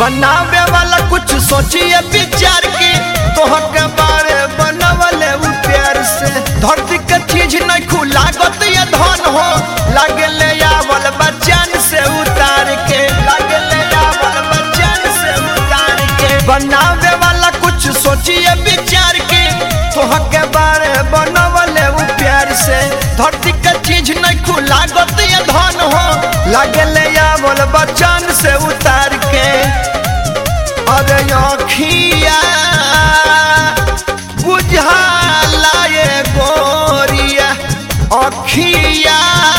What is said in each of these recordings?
बनावे वाला कुछ सोचिए विचार की तोह के बारे बनवले उ प्यार से धरती के चीज नहीं खुला गत ये धन हो लागे ले आवल बच्चन से उतार के लागे ले आवल बच्चन से उतार के बनावे वाला कुछ सोचिए विचार की तोह के बारे बनवले उ प्यार से धरती के चीज नहीं खुला गत ये धन हो लागे ले आवल बच्चन से उतार के अरे अखिया बुझाला ये गोरिया अखिया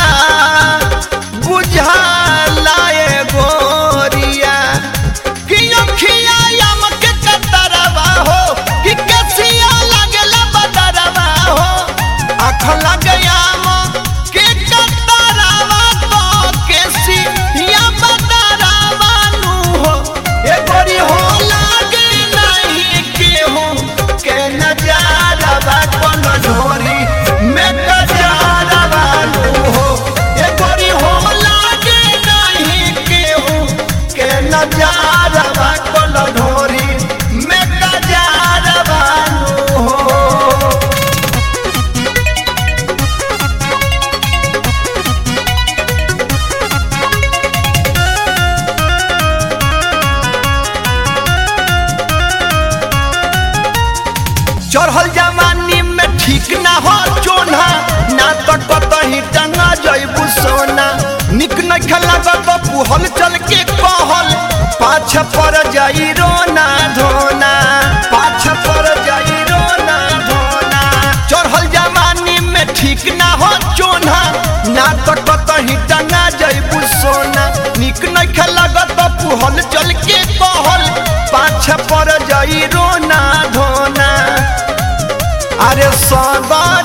बुझाला ये गोरिया कि अखिया यम के कतरवा हो कि कसिया लगला बदरवा हो आँख लग याम के कतरवा तो केसिया बदरवा नु हो ए गोरी हो लागे नहीं केहू के नजारवा कोनो ढोरी में गजारवा नु हो ए गोरी हो लागे नहीं केहू के नजारवा कोनो ढोरी में गजारवा नु हो चढ़ल जवानी में ठीक ना हो चोना ना तो कतही टंगा जैबू सोना निक न खेला तो पुहल चल के कहल पाछ पर जाई रोना धोना पाछ पर जाई रोना धोना चढ़ल जवानी में ठीक ना हो चोना ना तो कतही टंगा जैबू सोना निक न खेला तो पुहल चल के कहल पाछ पर जाई रोना धोना अरे सदा